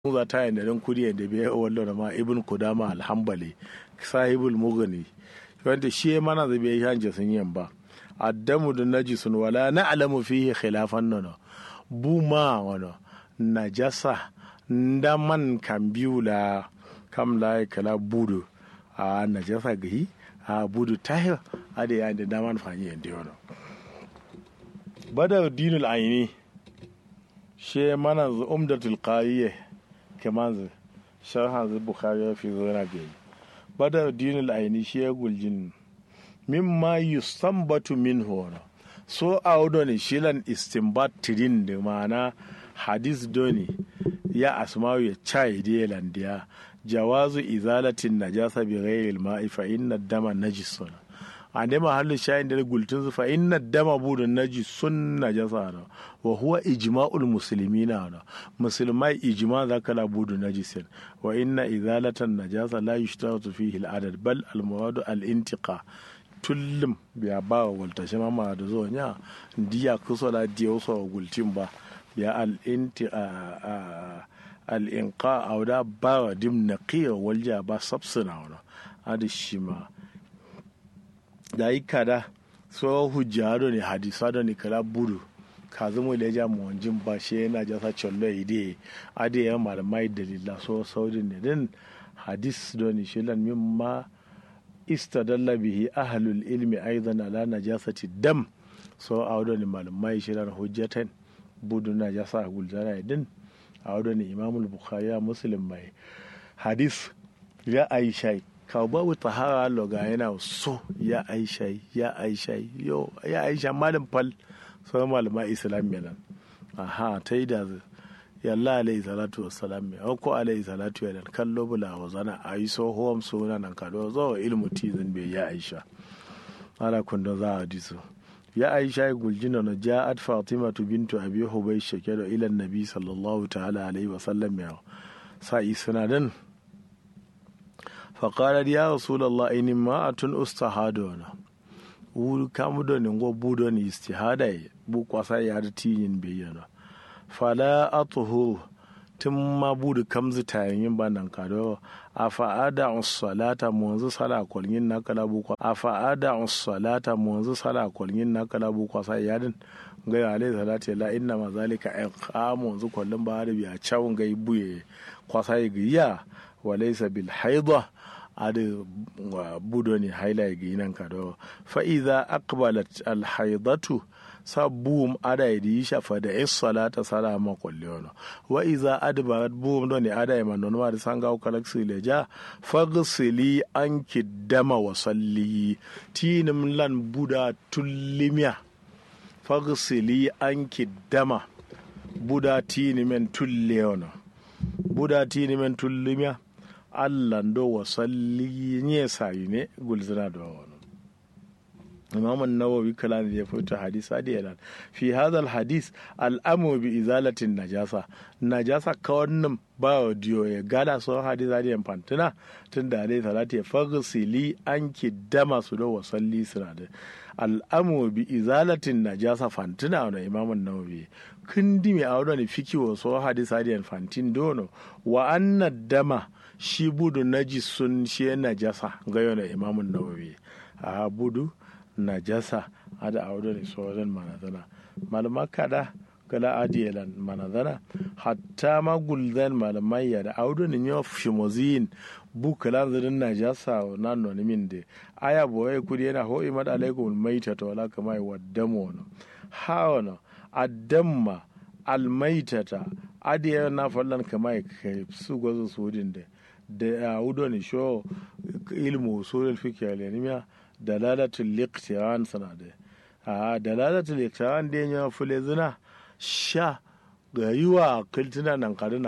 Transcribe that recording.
za ta yin da kudi da biya wallo ma ibn kudama alhambali sahibul mughni wanda shi mana zai biya hanje sun yin ba addamu da najisun wala na alamu fihi khilafan nono bu ma wano najasa nda man kan biyu la kam la kala budu a najasa gahi a budu tahir a da yayin da daman fanyi yanda wano bada dinul aini she mana umdatul qariye kaman sharhan zai bukhari fi zona bai bada dinul aini she guljin mimma yustambatu minhu wano so audo ne shilan istimbat tirin da mana hadis doni ya asma'u ya chai da landiya jawazu izalatin najasa bi ghairil ma'i fa inna dama najisun a ne mahallin shayin da gultun su fa inna dama budun najisun najasa na wa huwa ijma'ul muslimina na musulmai ijma zaka la budun najisin wa inna izalatan najasa la yushtaratu fihi al-adad bal al-muradu al-intiqa tullum biya ba wa walta shi mama da zo nya diya kusa da diya wasu gultin ba biya al'inti al'inka a wada ba wa dim na kiyar walja ba sabsuna wani adi shi ma da yi kada so hujja do ne hadisa do ne kala budu ka zama da ja mu wanjin ba shi yana jasa chollo ide adi ya malamai dalila so saudin ne din hadis do ne shi lan min ma istadalla bihi ahlul ilmi aidan ala najasati dam so awdo ni malamai shirar hujjatan budu najasa guldana din awdo ni imamul bukhari ya muslim mai hadis ya aisha ka babu tahara loga yana so ya aisha ya aisha yo ya aisha malam fal so malamai islam nan aha ta yi da yalla alayhi salatu wassalam me ko alayhi salatu yalan kallo bula wa zana a yi so hom suna nan kado zo ilmu tizin bai ya aisha ala kundo za a diso ya aisha ya guljina na ja'at fatima bintu abi hubay shakira ila nabi sallallahu ta'ala alaihi wa sallam ya sa'i sunadan فقالت يا رسول الله إني ما أتن أستهادونا wuri kamu da ningo budo ni istihada bu kwasa ya da tiyin bayyana fala atuhu tun ma budu kamzi tayin ba nan kado a fa'ada salata munzu sala kwalgin na kala bu kwa a fa'ada salata munzu sala kwalgin na kala bu kwa sai yadin ga ya alai salati la inna ma zalika ay qa munzu kwallin ba da biya chawun ga buye kwa sai giya wa laysa bil haidha adi budo ni haila ga yinan kado fa idza aqbalat al haidatu sabbum ada yi shafa da is salata sala ma kulli ono wa iza adbarat bum do ni ada ma non ma sanga o kalaksi leja fagsili anki dama wa salli tinim lan buda tullimiya fagsili anki dama buda tinimen tulle ono buda tinimen tullimiya allan do wa salli nye sayi ne gulzina do ono imam nawawi kala ne ya fito hadis adi yalan fi hadha al hadis al amu bi izalatin najasa najasa ka wannan ba wa diyo ya gada so hadis adi yan fantina tun da alai salati ya fagsili anki dama su da wasalli suna da al amu bi izalatin najasa fantina wa imam nawawi kundi mai aure ne fiki wa so hadis adi yan fantin dono wa anna dama shi budu najisun shi najasa ga yana imam nawawi a budu najasa ada audo ne sauran manazana malama kada kala adiyalan manazana hatta ma gulzan malamai ya da audo ne yo shimozin bu kala zirin najasa na noni min de aya boye kudi yana ho imad alaikum maita to wala kama wa damo no hawana addamma almaitata adiya na fallan kama kai su gwazo sudin de da audo ne sho ilmu usulul fiqh al dalalatul liqtiran sana da a dalalatul liqtiran da ya fule zina sha ga yiwa kiltina nan kaduna